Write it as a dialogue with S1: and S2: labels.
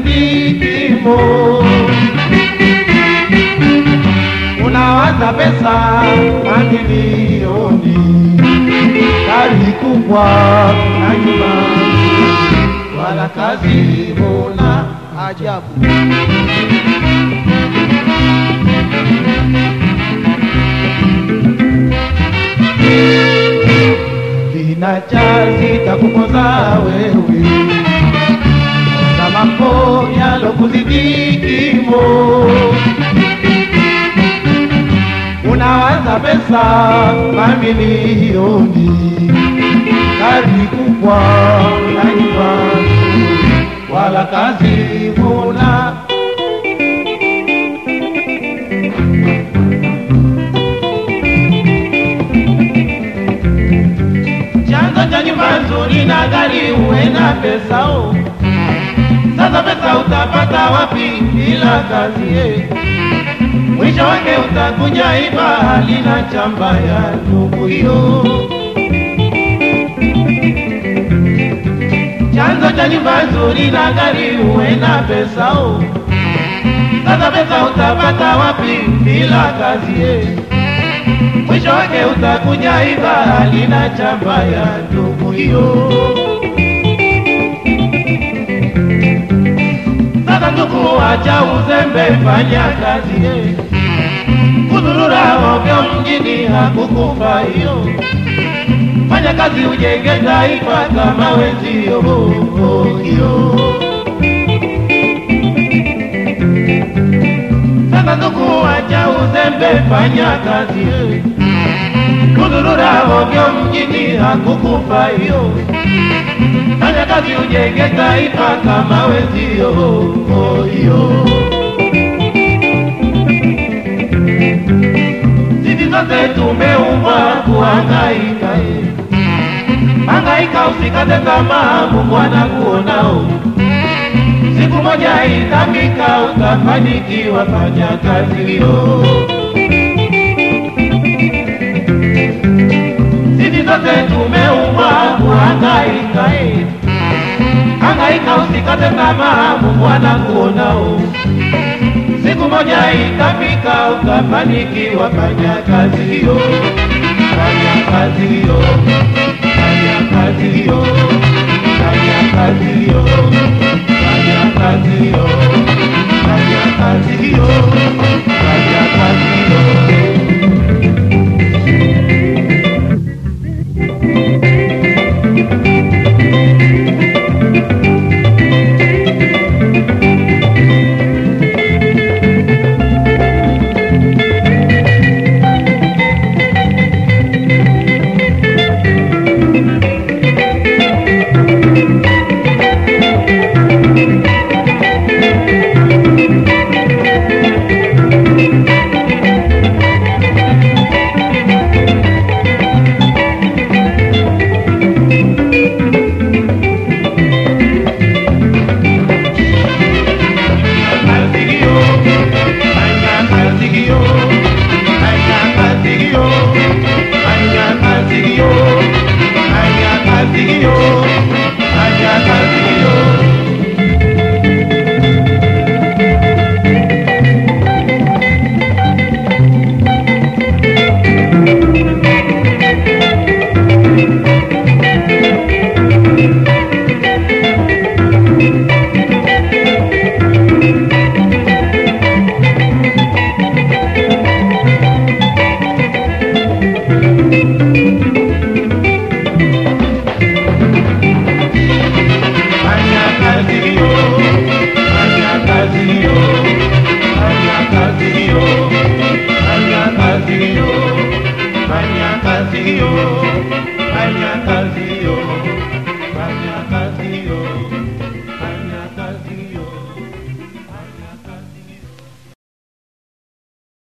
S1: kuzidi kimo. Unawaza pesa mamilioni, gari kubwa na nyumba, wala kazi huna ajabu. Vinachazi takukoza wewe na mambo yalokuzidi kimo. Unawaza pesa mamilioni, gari kubwa na nyumba, wala kazi huna. chanzo cha nyumba nzuri na gari uwe na pesa o. Sasa pesa utapata wapi bila kazi ye? Mwisho wake utakuja iba halina chamba ya ndugu hiyo. Chanzo cha nyumba nzuri na gari uwe na pesa o. Sasa pesa utapata wapi bila kazi ye? mwisho wake utakuja iba halina chamba ya ndugu hiyo. Sasa ndugu, acha uzembe, fanya kazi ye. Kuzurura ovyo mjini hakukufa hiyo. Fanya kazi ujenge taifa kama wenzio hiyo. Sasa ndugu, acha uzembe, fanya kazi ye. Kuzurura ovyo mjini hakukufa hiyo. Fanya kazi ujenge taifa kama wenzio hiyo. Sisi sote tumeumbwa kuhangaika, eh. hangaika, usikate tamaa, Mungu anakuonao. Siku moja itafika, utafanikiwa, fanya kazi hiyo. Sisi sote tumeumbwa kuhangaika, eh. hangaika, usikate tamaa, Mungu anakuonao. Siku moja itafika, utafanikiwa, fanya kazi hiyo, fanya kazi hiyo, fanya kazi hiyo, fanya kazi hiyo, fanya kazi hiyo, fanya kazi hiyo, fanya kazi hiyo. kazi hiyo, fanya kazi hiyo, fanya kazi hiyo, fanya kazi hiyo, fanya kazi hiyo, fanya kazi hiyo. Fanya kazi hiyo, fanya kazi hiyo, fanya kazi hiyo, fanya kazi hiyo, fanya kazi hiyo, fanya kazi